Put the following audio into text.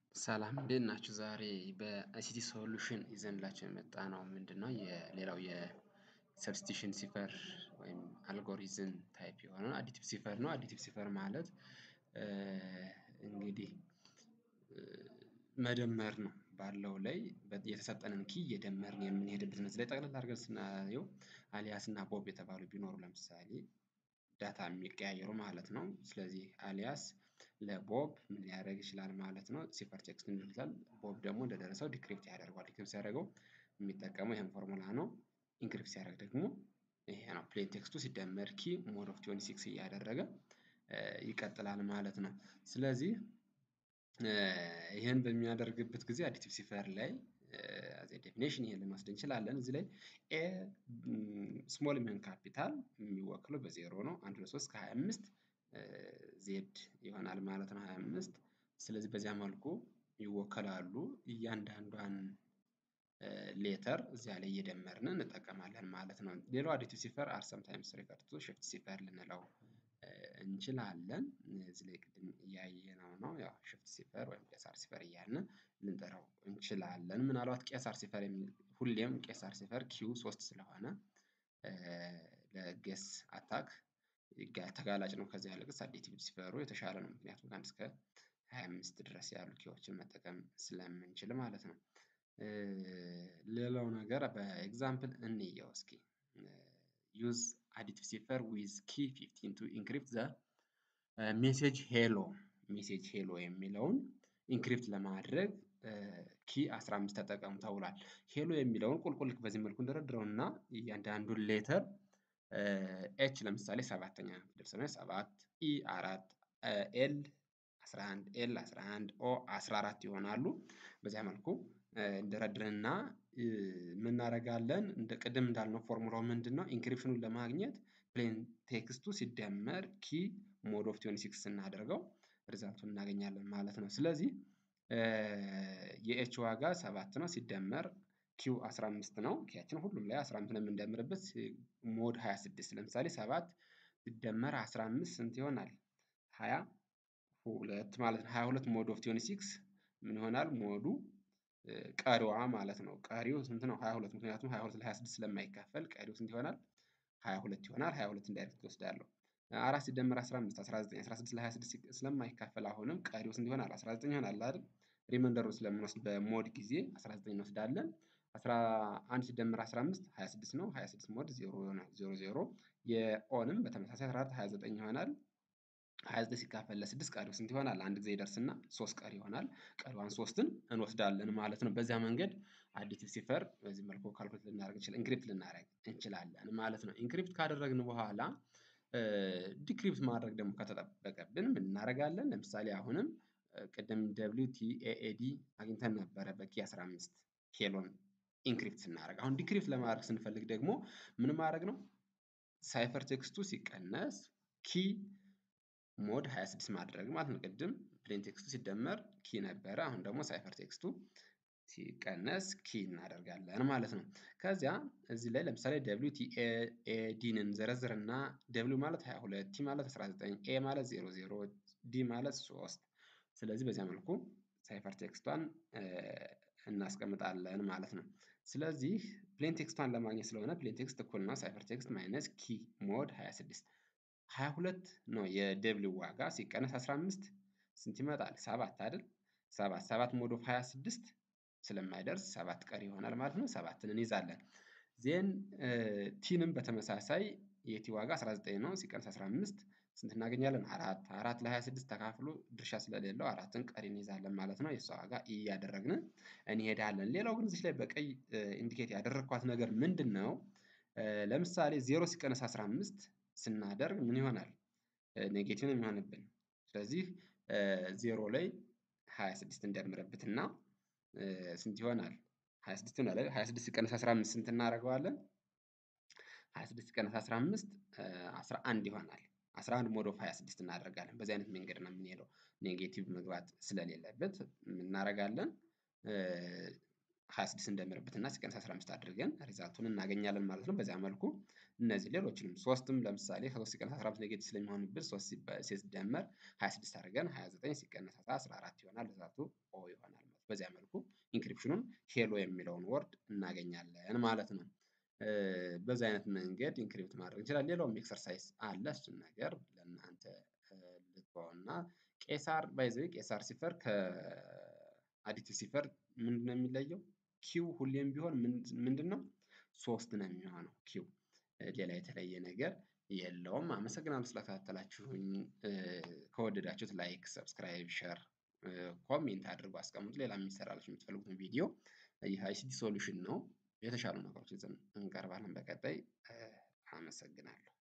ሰላም እንዴት ናችሁ? ዛሬ በአይሲቲ ሶሉሽን ይዘንላችሁ የመጣነው ምንድነው የሌላው የሰብስቲሽን ሲፈር ወይም አልጎሪዝም ታይፕ የሆነ አዲቲቭ ሲፈር ነው። አዲቲቭ ሲፈር ማለት እንግዲህ መደመር ነው ባለው ላይ የተሰጠንን ኪ እየደመርን የምንሄድበት ነው። እዚህ ላይ ጠቅለል አድርገን ስናየው አሊያስ እና ቦብ የተባሉ ቢኖሩ ለምሳሌ ዳታ የሚቀያየሩ ማለት ነው። ስለዚህ አሊያስ ለቦብ ምን ሊያደርግ ይችላል ማለት ነው ሲፈር ቴክስት ይልካል። ቦብ ደግሞ እንደደረሰው ዲክሪፕት ያደርገዋል። ዲክሪፕት ሲያደርገው የሚጠቀመው ይሄን ፎርሙላ ነው። ኢንክሪፕት ሲያደርግ ደግሞ ይሄ ነው ፕሌን ቴክስቱ ሲደመር ኪ ሞድ ኦፍ ትዌንቲ ሲክስ እያደረገ ይቀጥላል ማለት ነው። ስለዚህ ይሄን በሚያደርግበት ጊዜ አዲቲቭ ሲፈር ላይ አዝ ኤ ዴፊኔሽን ይሄን ልንወስድ እንችላለን። እዚህ ላይ ኤ ስሞል ሜን ካፒታል የሚወክለው በዜሮ ነው። አንድ ሁለት ሶስት ከሃያ አምስት ዜድ ይሆናል ማለት ነው። ሃያ አምስት ስለዚህ በዚያ መልኩ ይወከላሉ። እያንዳንዷን ሌተር እዚያ ላይ እየደመርን እንጠቀማለን ማለት ነው። ሌላው አዲቲቭ ሲፈር አር ሰምታይምስ ሪፈርድ ቱ ሽፍት ሲፈር ልንለው እንችላለን። እዚህ ላይ ቅድም እያየነው ነው። ያው ሽፍት ሲፈር ወይም ቄሳር ሲፈር እያልን ልንጠራው እንችላለን። ምናልባት ቄሳር ሲፈር የሚል ሁሌም ቄሳር ሲፈር ኪው ሶስት ስለሆነ ለጌስ አታክ ተጋላጭ ነው። ከዚያ ይልቅስ አዲቲቭ ሲፈሩ የተሻለ ነው። ምክንያቱም ከአንድ እስከ ሃያ አምስት ድረስ ያሉ ኪዎችን መጠቀም ስለምንችል ማለት ነው። ሌላው ነገር በኤግዛምፕል እንየው እስኪ ዩዝ አዲቲቭ ሲፈር ዊዝ ኪ ፊፍቲን ቱ ኢንክሪፕት ዘ ሜሴጅ ሄሎ ሜሴጅ ሄሎ የሚለውን ኢንክሪፕት ለማድረግ ኪ 15 ተጠቀሙ ተብሏል። ሄሎ የሚለውን ቁልቁል በዚህ መልኩ እንደረድረውና እያንዳንዱን ሌተር ኤች ለምሳሌ ሰባተኛ ፊደል ስለሆነ ሰባት ኢ አራት ኤል 11 ኤል 11 ኦ 14 ይሆናሉ። በዚያ መልኩ እንደረድርና ምን እናደርጋለን እንደ ቅድም እንዳልነው ፎርሙላው ምንድነው? ኢንክሪፕሽኑን ለማግኘት ፕሌን ቴክስቱ ሲደመር ኪ ሞድ ኦፍ ትዌንቲ ሲክስ ስናደርገው ሪዛልቱን እናገኛለን ማለት ነው። ስለዚህ የኤች ዋጋ ሰባት ነው ሲደመር ኪው 15 ነው። ኪያችን ሁሉም ላይ 15 ነው የምንደምርበት ሞድ 26 ለምሳሌ ሰባት ሲደመር 15 ስንት ይሆናል? ሃያ ሁለት ማለት ነው። ሃያ ሁለት ሞድ ኦፍ ትዌንቲ ሲክስ ምን ይሆናል? ሞዱ ቀሪዋ ማለት ነው። ቀሪው ስንት ነው? ሃያ ሁለት ምክንያቱም ሃያ ሁለት ለሃያ ስድስት ስለማይካፈል ቀሪው ስንት ይሆናል? ሃያ ሁለት ይሆናል። ሃያ ሁለትን ዳይሬክት እወስዳለሁ። አራት ሲደመር አስራ አምስት አስራ ዘጠኝ አስራ ስድስት ለሃያ ስድስት ስለማይካፈል አሁንም ቀሪው ስንት ይሆናል? አስራ ዘጠኝ ይሆናል አይደል? ሪመንደሩን ስለምንወስድ በሞድ ጊዜ አስራ ዘጠኝ እንወስዳለን። አስራ አንድ ሲደመር አስራ አምስት ሃያ ስድስት ነው። ሃያ ስድስት ሞድ ዜሮ ይሆናል። ዜሮ ዜሮ የኦንም በተመሳሳይ አስራ አራት ሃያ ዘጠኝ ይሆናል። ሃያ ዘጠኝ ሲካፈል ለስድስት ቀሪው ስንት ይሆናል? አንድ ጊዜ ይደርስና ሶስት ቀሪ ይሆናል። ቀሪዋን ሶስትን እንወስዳለን ማለት ነው። በዚያ መንገድ አዲቲቭ ሲፈር በዚህ መልኩ ካልኩሌት ልናደርግ እንችላለን ኢንክሪፕት ልናደርግ እንችላለን ማለት ነው። ኢንክሪፕት ካደረግን በኋላ ዲክሪፕት ማድረግ ደግሞ ከተጠበቀብን ምን እናደርጋለን? ለምሳሌ አሁንም ቅድም ደብሊው ቲ ኤ ኤ ዲ አግኝተን ነበረ በኪ 15 ሄሎን ኢንክሪፕት ስናደርግ አሁን ዲክሪፕት ለማድረግ ስንፈልግ ደግሞ ምን ማድረግ ነው? ሳይፈር ቴክስቱ ሲቀነስ ኪ ሞድ 26 ማድረግ ማለት ነው። ቅድም ፕሌን ቴክስቱ ሲደመር ኪ ነበረ። አሁን ደግሞ ሳይፈር ቴክስቱ ሲቀነስ ኪ እናደርጋለን ማለት ነው። ከዚያ እዚህ ላይ ለምሳሌ ደብሊው ቲ ኤ ዲን እንዘረዝርና ደብሊው ማለት 22 ቲ ማለት 19 ኤ ማለት 00 ዲ ማለት 3 ስለዚህ በዚያ መልኩ ሳይፈር ቴክስቷን እናስቀምጣለን ማለት ነው። ስለዚህ ፕሌን ቴክስቷን ለማግኘት ስለሆነ ፕሌን ቴክስት እኩል ነው ሳይፈር ቴክስት ማይነስ ኪ ሞድ 26 22 ነው የደብሊው ዋጋ ሲቀነስ 15 ስንት ይመጣል? ሰባት አይደል? ሰባት ሰባት ሞድ ኦፍ 26 ስለማይደርስ ሰባት ቀሪ ይሆናል ማለት ነው። ሰባትን እንይዛለን። ዜን ቲንም በተመሳሳይ የቲ ዋጋ 19 ነው ሲቀነስ 15 ስንት እናገኛለን? አራት አራት ለ26 ተካፍሎ ድርሻ ስለሌለው አራትን ቀሪ እንይዛለን ማለት ነው። የእሷ ዋጋ ኢ እያደረግን እንሄዳለን። ሌላው ግን እዚህ ላይ በቀይ ኢንዲኬት ያደረግኳት ነገር ምንድን ነው? ለምሳሌ ዜሮ ሲቀነስ 15 ስናደርግ ምን ይሆናል? ኔጌቲቭ ነው የሚሆንብን። ስለዚህ ዜሮ ላይ 26 እንደምርበትና ስንት ይሆናል? 26 ይሆናል አይደል? 26 ሲቀነስ 15 ስንት እናደርገዋለን? 26 ሲቀነስ 15 11 ይሆናል። 11 ሞድ ኦፍ 26 እናደርጋለን። በዚህ አይነት መንገድ ነው የምንሄደው። ኔጌቲቭ መግባት ስለሌለበት እናደርጋለን 26 እንደምርበትና ሲቀነስ 15 አድርገን ሪዛልቱን እናገኛለን ማለት ነው። በዚያ መልኩ እነዚህ ሌሎችንም ሶስትም ለምሳሌ ከሶስት ሲቀነስ 15 ኔጌቲቭ ስለሚሆንብን ሶስት ሲደመር 26 አድርገን 29 ሲቀነስ 14 ይሆናል። ሪዛልቱ ኦ ይሆናል። በዚያ መልኩ ኢንክሪፕሽኑን ሄሎ የሚለውን ወርድ እናገኛለን ማለት ነው። በዚህ አይነት መንገድ ኢንክሪፕት ማድረግ እንችላለን። ሌላውም ኤክሰርሳይዝ አለ እሱን ነገር ለእናንተ ልተወውና ቄሳር ባይ ዘ ዌይ ቄሳር ሲፈር ከአዲቲቭ ሲፈር ምንድን ነው የሚለየው? ኪው ሁሌም ቢሆን ምንድን ነው ሶስት ነው የሚሆነው ኪው ሌላ የተለየ ነገር የለውም። አመሰግናለሁ ስለተከታተላችሁኝ። ከወደዳችሁት ላይክ፣ ሰብስክራይብ፣ ሸር፣ ኮሜንት አድርጎ አስቀምጡ። ሌላ የሚሰራላችሁ የምትፈልጉትን ቪዲዮ ይህ አይሲቲ ሶሉሽን ነው። የተሻሉ ነገሮች ይዘን እንቀርባለን በቀጣይ። አመሰግናለሁ።